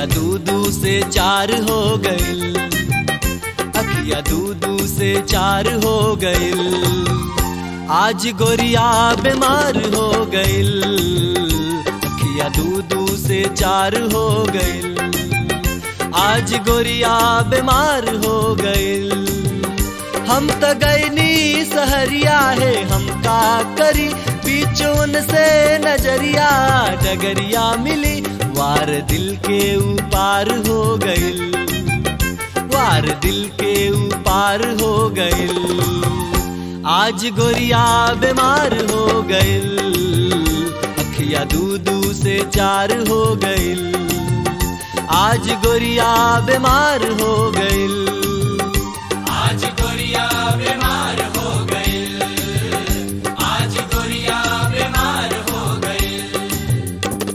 दू दू से चार हो गइल अखिया दू दू से चार हो गइल आज गोरिया बीमार हो गइल अखिया दू दू से चार हो गइल आज गोरिया बीमार हो गइल हम त गईनी सहरिया है हम का करी बीचों से नजरिया डगरिया मिली वार दिल के ऊपार हो गइल वार दिल के ऊपार हो गइल आज गोरिया बीमार हो गइल अखिया दू दू से चार हो गइल आज गोरिया बीमार हो गइल आज गोरिया बीमार हो गइल आज गोरिया बीमार हो गइल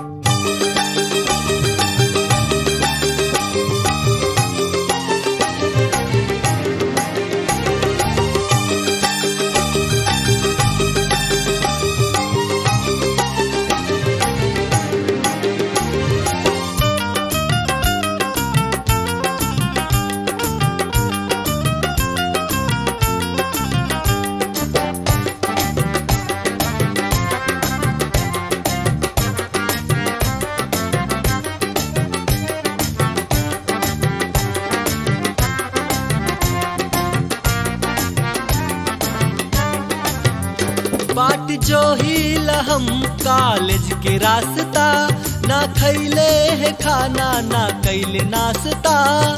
बाट जो ही हम कॉलेज के रास्ता ना खैले है खाना ना कैले नाश्ता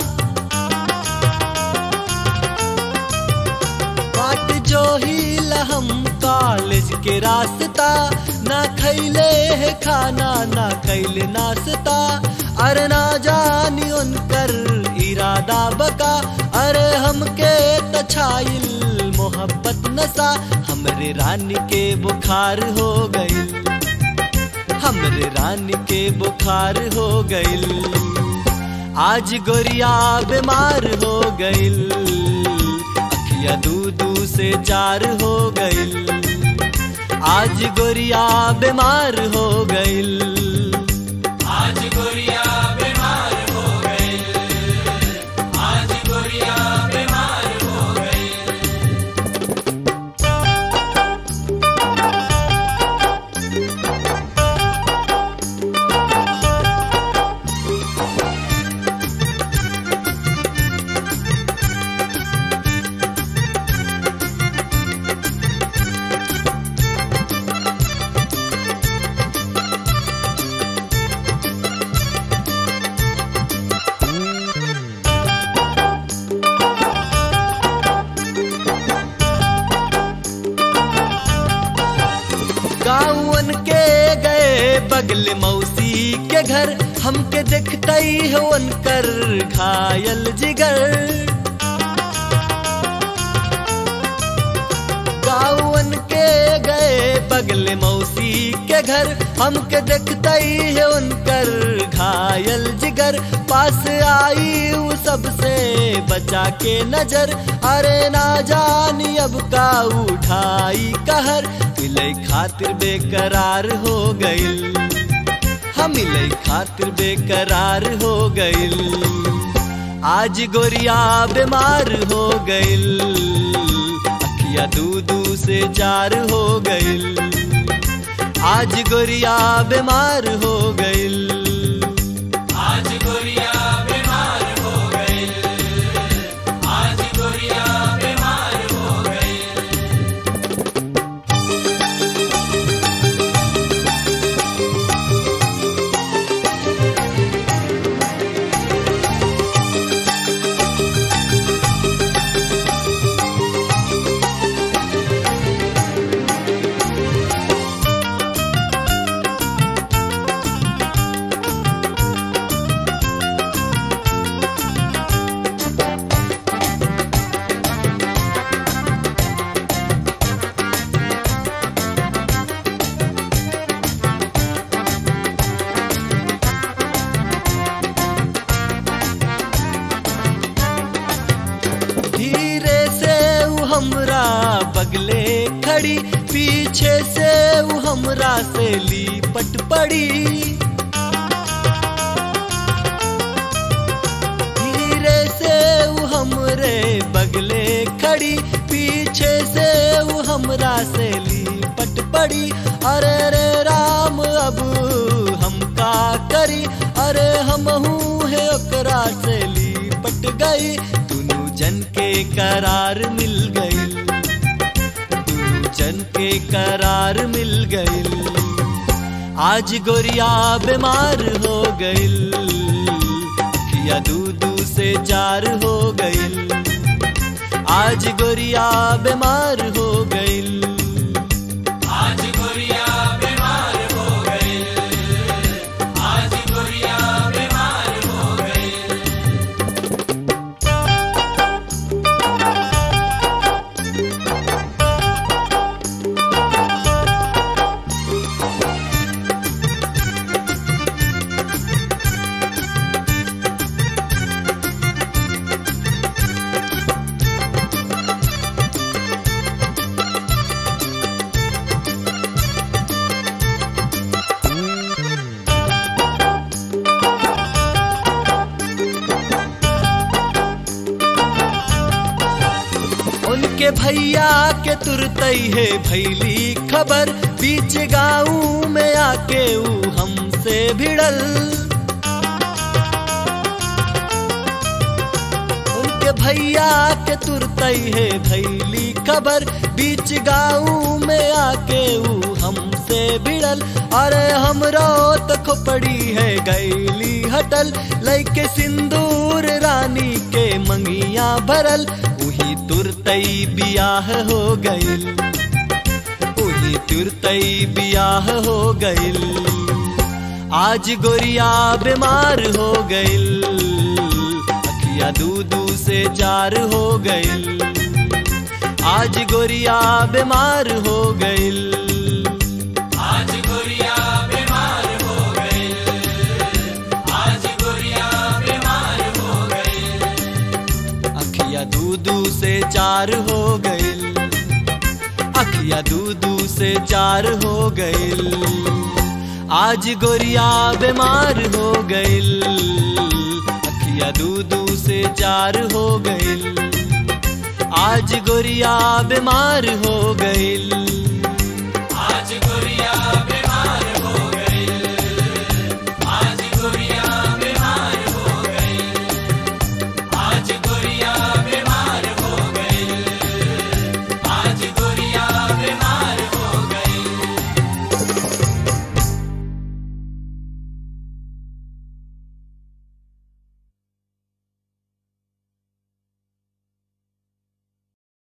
बाट जो ही हम कॉलेज के रास्ता ना खैले है खाना ना कैले नाश्ता अरे ना जानी उनकर इरादा बका अरे हमके तछाइल मोहब्बत नशा हमरे रानी के बुखार हो गइल हमरे रानी के बुखार हो गइल आज गोरिया बीमार हो गइल अखिया दू दू से चार हो गइल आज गोरिया बीमार हो गइल आज गोरिया बीमार हो गइल आज गोरिया बीमार हो गइल गाँवन के गए बगल मौसी के घर हमके देखते ही उनकर घायल जिगर गाँवन के गए बगल मौसी के घर हमके देखते ही उनकर घायल जिगर पास आई वो सबसे बचा के नजर अरे ना जानी अब का उठाई कहर मिले खातिर बेकरार हो गइल हम मिले खातिर बेकरार हो गइल आज गोरिया बीमार हो गइल अखिया दू दू से चार हो गइल आज गोरिया बीमार हो गइल आज गोरिया बीमार हो गइल आज गोरिया बीमार हो गइल धीरे से ऊ हमरा बगले खड़ी पीछे से ऊ हमरा से ली पट पड़ी करार मिल गईल दू जन के करार मिल गईल आज गोरिया बीमार हो गईल किया दू दू से चार हो गईल आज गोरिया बीमार हो गईल आज गोरिया बीमार हो गई आज गोरिया बीमार हो गई उनके भैया के तुरतई है भैली खबर बीच गाँव में आके ऊ हमसे भिड़ल उनके भैया के तुरतई है भैली खबर बीच गाँव में आके ऊ हमसे भिड़ल अरे हमरो तो खोपड़ी है गैली हटल लैके सिंदूर रानी के मंगिया भरल उही तुरतई बियाह हो गईल उही तुरतई बियाह हो गईल आज गोरिया बीमार हो गईल अखिया दू दू से चार हो गईल आज गोरिया बीमार हो गईल आज गोरिया बीमार हो गई आज गोरिया बीमार हो गई अखिया दू दू से चार हो गईल अखिया दू दू से चार हो गईल आज गोरिया बीमार हो गईल अखिया दू दू से चार हो गईल आज गोरिया बीमार हो गईल